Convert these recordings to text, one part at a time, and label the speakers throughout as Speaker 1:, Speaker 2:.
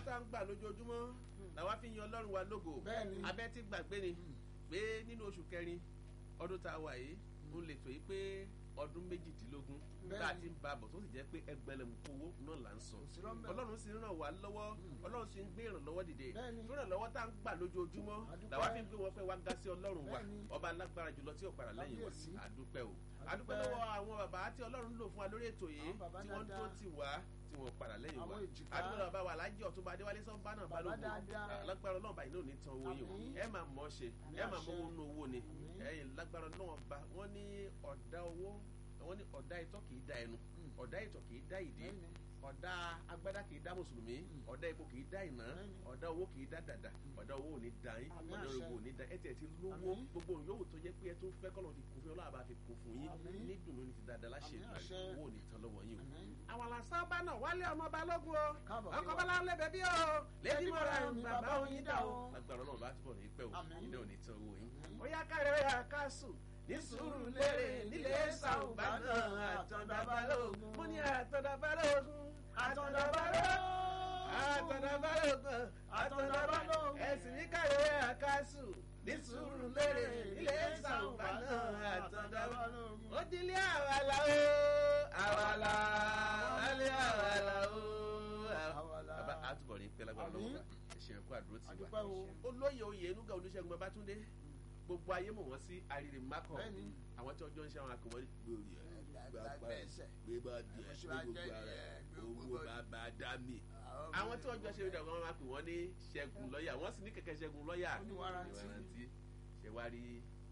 Speaker 1: tá à ń gbà lójoojúmọ́ làwa fi ń yan ọlọ́run wa lógo
Speaker 2: Bẹ́ẹ̀ni.
Speaker 1: abẹ́ ti gbàgbé ni pé nínú oṣù kẹrin ọdún tá a wà yìí ń lè tó yìí pé ọdún méjìdínlógún
Speaker 2: Bẹ́ẹ̀ni.
Speaker 1: tá a ti ń ba bọ̀ tó sì jẹ́ pé ẹgbẹ̀lẹ̀mùkú owó náà là ń san
Speaker 2: sí lọ́nbẹ̀.
Speaker 1: ọlọ́run sì ń ràn wá lọ́wọ́ ọlọ́run sì ń gbé ìrànlọ́wọ́ dìde
Speaker 2: Bẹ́ẹ̀ni.
Speaker 1: tó ìrànlọ́wọ́ tá à ń gbà lójoojúmọ́
Speaker 2: Adúpẹ́.
Speaker 1: làwa fi ń gbé wọn pé wá ga sí ọlọ́run wa
Speaker 2: Bẹ́ẹ̀ni.
Speaker 1: ọba alágbára jùlọ tí ò padà lẹ́yìn wa
Speaker 2: Kábíyèsí.
Speaker 1: àdúpẹ́ o
Speaker 2: Adúpẹ́.
Speaker 1: àdúpẹ́ lọ́wọ́ àwọn bàbá tí ọlọ́run lò fún wa lórí ètò yìí
Speaker 2: Àwọn bàbá
Speaker 1: tí wọ́n
Speaker 2: dáadáa.
Speaker 1: tó ti wá tí wọ́n padà lẹ́yìn wa
Speaker 2: Àwọn èjìká.
Speaker 1: àdúpẹ́ lọ́wọ́ bàbá wa alájẹ́ ọ̀túnba adéwálé sọ́nbà náà
Speaker 2: Bàbá
Speaker 1: balógun
Speaker 2: dáadáa.
Speaker 1: lágbára ọlọ́run báyìí náà ò ní tan owó yìí o
Speaker 2: Àmín.
Speaker 1: ẹ máa mọ̀ ọ́ ṣe
Speaker 2: Àmín
Speaker 1: ẹ máa
Speaker 2: àṣẹ.
Speaker 1: mọ̀ owó nú owó ni
Speaker 2: Àmín.
Speaker 1: ẹ̀yin lágbára ọlọ́run bá wọ́n ní ọ̀dà owó wọ́n ní ọ̀dà ìtọ́ kì í da ẹnu ọ̀dà ìtọ̀ kì í da ìdí
Speaker 2: Bẹ́ẹ̀ni.
Speaker 1: ọ̀dà agbádá kì í dá mùsùlùmí ọ̀dà epo kì í dá ìná
Speaker 2: Bẹ́ẹ̀ni.
Speaker 1: ọ̀dà owó kì í dá dàdà ọ̀dà owó ò ní da yín
Speaker 2: Àmín
Speaker 1: ọ̀dà
Speaker 2: àṣẹ.
Speaker 1: owó ò ní da ẹ tiẹ̀ ti lówó
Speaker 2: Àmín.
Speaker 1: gbogbo yòówù tó jẹ́ pé ẹ tó fẹ́ kọ́nà fi kún fún ọlọ́run bá fi kún fún yín
Speaker 2: Àmín.
Speaker 1: ní dùnú ní ti dáadáa láṣẹ
Speaker 2: Àmín
Speaker 1: ìgbà
Speaker 2: àṣẹ.
Speaker 1: owó ò ní tán lọ́wọ́ yín o.
Speaker 2: Àmín.
Speaker 1: àwọn làṣán bá náà wálé ọmọ balógun o
Speaker 2: Káàbọ̀
Speaker 1: ọkọ̀
Speaker 2: kí
Speaker 1: bọ́lá ń lébẹ̀ bí o lẹ́dí mọ́ra
Speaker 2: ni
Speaker 1: bàbá
Speaker 2: bàbá
Speaker 1: oyin
Speaker 2: oyin
Speaker 1: dà
Speaker 2: dà
Speaker 1: o.
Speaker 2: o.
Speaker 1: lágbára ọlọ́run bá túbọ̀ ní pẹ́ o
Speaker 2: Àmín.
Speaker 1: ilé ò ní tán owó yín.
Speaker 2: Àmín.
Speaker 1: ó yá kárẹ̀ ó yá káṣù ní sùúrù lérè nílé sàùbá náà àtọ̀dá balógun mo ní àtọ̀dá balógun àtọ̀dá balógun àtọ̀dá balógun àtọ̀dá balógun ẹ̀sìn ní kárẹ̀ ó yá káṣù ní sùúrù lérè nílé sàùbá náà àtọ̀dá balógun ó dilé àwàlà o àwàlà alẹ́ àwàlà o.
Speaker 2: Àwàlà.
Speaker 1: bàbá àtúbọ̀ ní pẹ́ lágbára
Speaker 2: Àmín.
Speaker 1: lọ́wọ́ bá ẹ̀ṣẹ̀ ẹ̀kọ́ àdúró ti wà
Speaker 2: Adúpẹ́ o.
Speaker 1: olóyè oyè enuga olùṣègùn babatunde gbogbo ayé mọ̀ wọ́n sí arìnrìn makọ
Speaker 2: Bẹ́ẹ̀ni.
Speaker 1: àwọn tí ọjọ́ ń ṣe àwọn akọ̀wé gbòòrì ẹ̀
Speaker 2: Gbàgbà ẹsẹ̀.
Speaker 1: gbégbá díẹ̀
Speaker 2: Oṣù ajẹ́
Speaker 1: gbogbo ara
Speaker 2: yẹ,
Speaker 1: owó
Speaker 2: gbogbo
Speaker 1: bàbá dami.
Speaker 2: Àwọn
Speaker 1: àwọn tí ọjọ́ ṣe ìdàgbọ́n wọn máa pè wọ́n ní ṣẹ́gun lọ́ọ̀yà wọ́n sì ní kẹ̀kẹ́ ṣẹ́gun lọ́ọ̀yà
Speaker 2: Ó ní wárántí.
Speaker 1: ṣe wá rí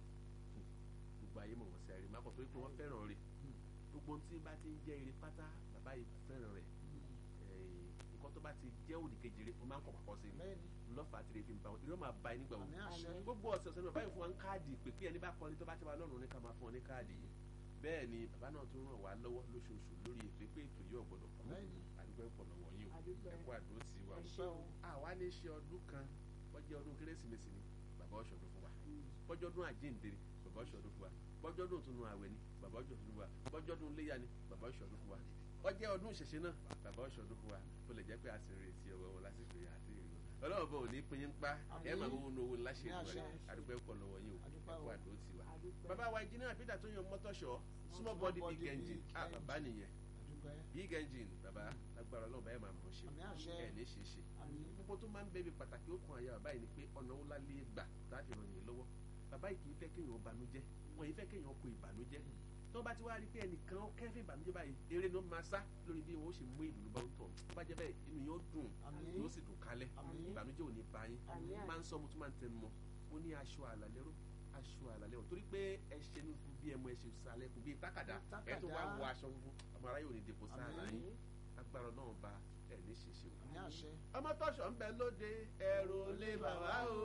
Speaker 1: gbogbo ayé mọ̀ wọ́n sí arìnrìn makọ torí pé wọ́n fẹ́ràn rẹ̀ gbogbo ohun tí bá ti ń jẹ́ eré pátá bàbá yìí fẹ́ràn rẹ̀ nǹkan tó bá ti jẹ́ òdì kejì rẹ̀ wọ́n máa ń kọ̀ pàpọ̀ sí i
Speaker 2: Bẹ́ẹ̀ni.
Speaker 1: lọ́fà tí ebi ń ba wọn ìrọ́ máa ba ẹ nígbà wo
Speaker 2: Àmín àṣẹ.
Speaker 1: gbogbo ọ̀sẹ̀ ọ̀sẹ̀ ní bàbá yìí fún wa ń káàdì pé pé ẹni bá kọrin tó bá ti wà lọ́rùn ní ká máa fún ọ ní káàdì yìí bẹ́ẹ̀ ni bàbá náà tún ràn wá lọ́wọ́ lóṣooṣù lórí ètò pé ètò yóò gbọ́dọ̀ kú
Speaker 2: Bẹ́ẹ̀ni.
Speaker 1: àdúgbò ẹ̀pọ̀ lọ́wọ́ yín o
Speaker 3: Àdúpẹ́.
Speaker 1: ẹ̀kọ́ àdúró ti wà
Speaker 3: Ẹ
Speaker 1: o
Speaker 3: ṣé o.
Speaker 1: àwa ní ṣe ọdún kan bọ́jẹ́ ọdún kérésìmesì ni bàbá ọ̀ṣọ́dún fún wa bọ́jọ́ ọdún àjíǹdèrè bàbá ọ̀ṣọ́dún fún wa bọ́jọ́ ọdún òtún àwẹ̀ ni bàbá ọ̀ṣọ́dún fún wa bọ́jọ́ ọdún léyà ni bàbá ọ̀ṣọ́dún fún wa bọ́jẹ́ ọdún ìṣẹ̀ṣẹ̀ náà bàbá ọ̀ṣọ́dún fún wa bó lè jẹ́ pé a sì ń retí ọwọ́ wọn lásìkò yà àti ìrìn ọlọ́run bọ̀ ò ní pín in pa ẹ máa gbowó ní owó láṣẹ ìlú rẹ
Speaker 2: Àṣẹ.
Speaker 1: àdúgbò ẹ̀kọ́ lọ́wọ́ yín o
Speaker 2: Àdúpẹ́ o.
Speaker 1: ẹ̀kọ́ àdúró ti wa
Speaker 3: Àdúpẹ́.
Speaker 1: bàbá wa engineer Peter tó yan mọ́tọ́ṣọ́ small body
Speaker 2: body,
Speaker 1: big engine
Speaker 2: big
Speaker 1: ah bàbá nìyẹn
Speaker 2: Adúpẹ́.
Speaker 1: big engine bàbá lágbára ọlọ́run báyìí máa mọ̀ ọ́ ṣe
Speaker 2: Àmín àṣẹ.
Speaker 1: ẹ̀ ní ṣe ṣe
Speaker 2: Àmín.
Speaker 1: gbogbo tó máa ń bẹ̀bẹ̀ pàtàkì ó kan àyà bàbá yìí ni pé ọ̀nà wo la lè gbà láti ràn yín lọ́wọ́ bàbá yìí kì í fẹ́ kéèyàn banújẹ́ wọn yìí fẹ́ kéèyàn kó ìbànújẹ́ tó bá ti wá rí pé ẹnìkan ó kẹ́fẹ́ ìbànújẹ́ báyìí eré ni ó máa sá lórí bí wọn ó ṣe mú ìlú bá ń tọ̀ tó bá jẹ́ bẹ́ẹ̀ inú yóò dùn
Speaker 2: Àmín.
Speaker 1: yóò sì dùn kálẹ̀
Speaker 2: Àmín.
Speaker 1: ìbànújẹ́ ò ní bá yín
Speaker 3: Àmín.
Speaker 1: máa ń sọ mo tún máa ń tẹnu mọ́ mo ní aṣọ àlàlẹ́rọ aṣọ àlàlẹ́rọ torí pé ẹ ṣe ní fún bí ẹmu ẹ ṣe sálẹ̀ fún bí tákàdá ẹ tó wá wọ aṣọ funfun ọmọ aráyè ò ní depo sáà
Speaker 2: Àmín.
Speaker 1: láyé agbára náà ba ẹ ní ṣeṣe o
Speaker 2: Àmín àṣẹ.
Speaker 1: ọmọ tọ́ṣọ̀ ń bẹ lóde ẹ̀rù lé bàbá o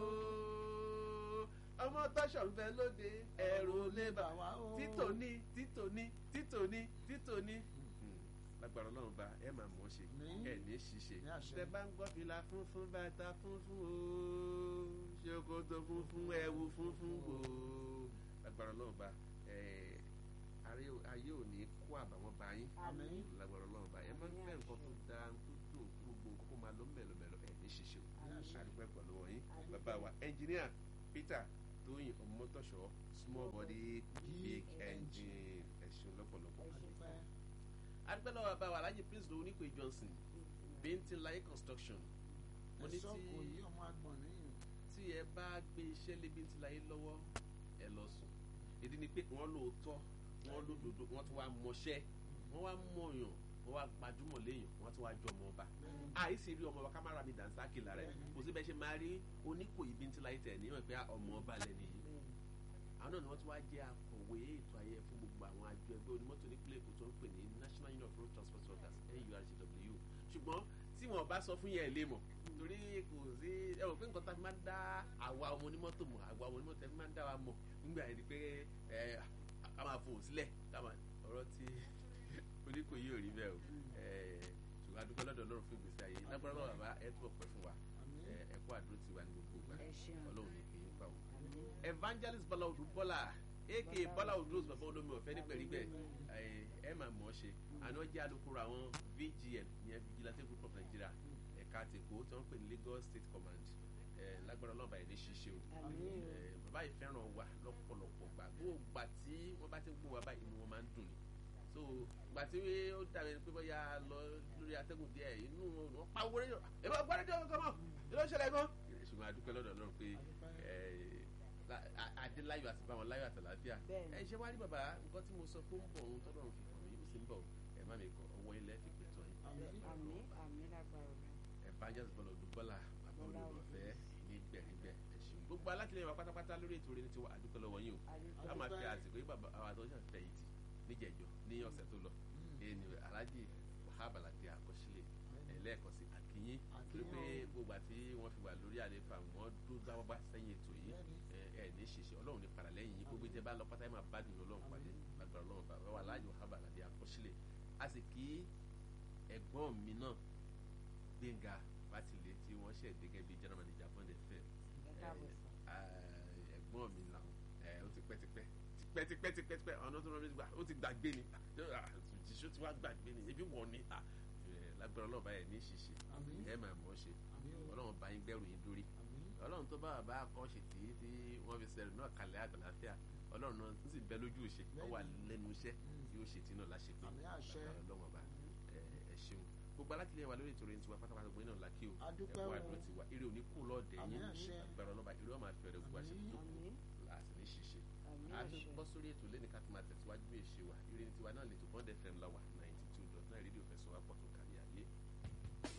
Speaker 1: ọmọ tọ́ṣọ̀ ń bẹ lóde ẹ̀rù lé bàbá
Speaker 2: o.
Speaker 1: títò ní títò ní títò ní títò ní. lágbára ọlọ́run bá ẹ máa mọ̀ ọ́ ṣe
Speaker 2: Àmín.
Speaker 1: ẹ ní ṣiṣẹ́
Speaker 2: Ní àṣẹ.
Speaker 1: tẹ bá ń gbọ́ fìlà funfun bàtà funfun o ṣòkòtò funfun ẹ̀wù funfun o lágbára ọlọ́run bá ẹ ayé- ayé ò ní kó àbàwọ́n bá yín
Speaker 2: Àmín.
Speaker 1: lágbára ọlọ́run bá ẹ máa ń fẹ́ nǹkan tó dáa tó dùn kí gbogbo nǹkan kó máa lọ mẹ́lọmẹ́lọ ẹ̀ ní ṣíṣe o
Speaker 2: àṣẹ.
Speaker 1: àdúgbò ẹ̀kọ́ lọ́wọ́ yín bàbá wa ẹnjìníà Peter Tóyìn Ọmọtọ́ṣọ́ small body big engine ẹ̀sùn lọ́pọ̀lọpọ̀
Speaker 2: Adúpẹ́.
Speaker 1: àdúgbò lọ́wọ́ bàbá wa Alhaji Prince lòun nípe Johnson Bíntín Láyé construction mo ní
Speaker 2: Ẹ̀sọ́ kò
Speaker 1: tí
Speaker 2: yí ọmọ agbọ̀n níyìn.
Speaker 1: tí ẹ bá gbé iṣẹ́ lé Bíntín Láyé lọ́wọ́ ẹ lọ sùn ìdí ni pé wọ́n lóòótọ́ wọ́n lódodo wọ́n tún wá mọṣẹ́ wọ́n wá mọ̀yàn wọ́n wá gbajúmọ̀ léèyàn wọ́n tún wá jọ ọmọ ọba àìsí rí ọmọ ọba kámárà mi dànsákì lára ẹ̀ kò sí bẹ́ẹ̀ ṣe máa rí Oníkòyí Bíntín Láyé tẹ̀ níwọ̀n pé ọmọ ọba lẹ́nu yìí àwọn náà ni wọ́n tún wá jẹ́ akọ̀wé ètò ayẹyẹ fún gbogbo àwọn àjọ ẹgbẹ́ onímọ́tò nípínlẹ̀ Èkó tó ń pè ní National Union of Road Transport Workers NURTW ṣùgbọ́n tí wọn bá sọ fún yẹn ẹ lè mọ̀ torí kò sí ẹ rò pé nǹkan tá a fi máa ń dá àwa ọmọ onímọ́tò mọ̀ àwa ọmọ onímọ́tò ẹ fi máa ń dá wa mọ̀ nígbà yẹn ni pé ẹ a máa fò sílẹ̀ ká máa ọ̀rọ̀ tí Oníkòyí ò rí bẹ́ẹ̀ o ẹ ṣùgbọ́n adúgbò lọ́dọ̀ Ọlọ́run fún ìgbésí ayé lágbára lọ́wọ́ bàbá ẹ túbọ̀ pẹ́ fún wa
Speaker 2: Àmín.
Speaker 1: ẹ ẹ kó àdúró tiwa ní gbogbo ìgbà
Speaker 3: Ẹ ṣeun.
Speaker 1: Ọlọ́run ní kì í pa o
Speaker 3: Àmín.
Speaker 1: evangelist bọ́lá odù bọ́lá aka bọ́lá odù rose bàbá olómi ọ̀fẹ́ nígbẹ̀rígbẹ̀ ẹ máa mọ̀ ọ́ ṣe àná jẹ́ alukoro àwọn VGN ìyẹn vigilante group of Nigeria ẹ̀ka tèkó tí wọ́n ń pè ní Lagos State Command ẹ̀ lágbára ọlọ́ọ̀bà ẹ̀ ní ṣíṣe o
Speaker 3: àmín o
Speaker 1: ẹ̀ bàbá yìí fẹ́ràn wa lọ́pọ̀lọpọ̀ gbà gbogbo gbà tí wọ́n bá ti ń gbọ́ wa báyìí inú wọn máa ń dùn ni so gbà tí ó dàbí pé bóyá lọ lórí atẹ́gùn díẹ̀ inú wọn pa owó rédíò ẹ bá gbọ́ rédíò kan mọ́ ẹ ló ṣẹlẹ̀ gan ṣùgbọ́n adúpẹ́ lọ́dọ̀ Ọlọ́run pé adéláyọ̀ àti báwọn láyọ̀ àtàlàáfíà
Speaker 3: Bẹ́ẹ̀ni.
Speaker 1: ẹ ṣe wá rí bàbá nǹkan tí mo sọ pé ó ń bọ̀ ohun tọ́lọ́run fi hàn mí ó sì ń bọ̀ ẹ má mi kọ ọwọ́ ilẹ̀ fi pè tọ́ yín
Speaker 3: àmín àmín lágbára Ọlọ́run.
Speaker 1: evangelist bọ́lá odúbọ́lá bàbá
Speaker 3: Bọ́lá
Speaker 1: olùrànfẹ́ ní gbẹ̀rígbẹ̀ ẹ ṣeun gbogbo alátìlẹyìn wa pátápátá lórí ètò rẹ ní tiwa àdúpẹ́ lọ́wọ́ yín o
Speaker 3: Adúpẹ́.
Speaker 1: ká máa fi àsìkò yìí bàbá àwọn àtọ́jú àfẹ̀yìntì níjẹ̀jọ́ ní ọ̀sẹ̀ tó lọ ẹni alhaji wahab alade àkọsílẹ̀ ẹlẹ́ẹ̀kan sí akínyín torí pé gbogbo àti wọ́n fi wà lórí àlefa wọ́n dún dáwọ́ bá sẹ́yìn ètò yìí ẹ ẹ ní ṣiṣẹ́ ọlọ́run ní padà lẹ́yìn yìí gbogbo ìjẹba lọ pátá ẹ máa bá dùn ọlọ́run pàdé lágbára ọlọ́run bàbá wa alhaji wahab alade àkọsílẹ̀ a sì kí ẹ̀gbọ́n mi náà gbẹ̀ngà fátìlẹ̀ tí wọ́n ṣẹ̀ gẹ́gẹ́ bí general manager fún ẹ̀fẹ̀
Speaker 3: ẹ káàbọ̀ sà.
Speaker 1: ẹ̀gbọ́n mi làwọn ẹ ó ti pẹ́ ti pẹ́ tipẹ́ tipẹ́ tipẹ́ tipẹ́ ọ̀nà tó rọrùn gbà ó ti gbàgbé ni jìṣó ti wá gbàgbé ni ebi wọ̀ ni ah, ẹ, lágbára ọlọ́run báyẹn ní ṣíṣe
Speaker 2: Àmín.
Speaker 1: ẹ máa mọ̀ ọ́ ṣe
Speaker 2: Àmín o.
Speaker 1: ọlọ́run bá yín gbẹ́rù yín dórí ọlọ́run tó bá bàbá akọ́ṣe tí tí wọ́n fi sẹ́rù náà kalẹ̀ àgbàláfíà ọlọ́run náà tó sì bẹ lójú ìṣe ọ wà lẹ́nu iṣẹ́ yóò ṣe tí náà láṣẹ pé
Speaker 2: Àmín àṣẹ.
Speaker 1: lágbára ọlọ́run ọba ẹ ẹ ṣeun gbogbo alátìlẹyìn wa lórí ìtòrò ìtura pátápátá gbogbo iná làkì o
Speaker 2: Adúpẹ́
Speaker 1: ẹ̀kọ́
Speaker 2: o.
Speaker 1: àdúró ti wà eré òní kú lọ́ọ̀dẹ̀
Speaker 2: Àmín
Speaker 1: yín
Speaker 2: àṣẹ.
Speaker 1: agbára ọlọ́ba eré ọmọ àfẹ́rẹ́ gbogbo àṣẹ tó kù
Speaker 3: àmín
Speaker 1: láti ní ṣíṣe
Speaker 3: àmín
Speaker 1: a ti
Speaker 3: àṣẹ.
Speaker 1: bọ́ sórí ètò lẹ́ni ká tó máa tẹ̀síwájú bí èṣe wa eré ní tiwa náà lè tó bọ́ndẹ̀ fm la wà ninety two dot nine rédíò fẹsọ̀ wá pọ̀ tó kárí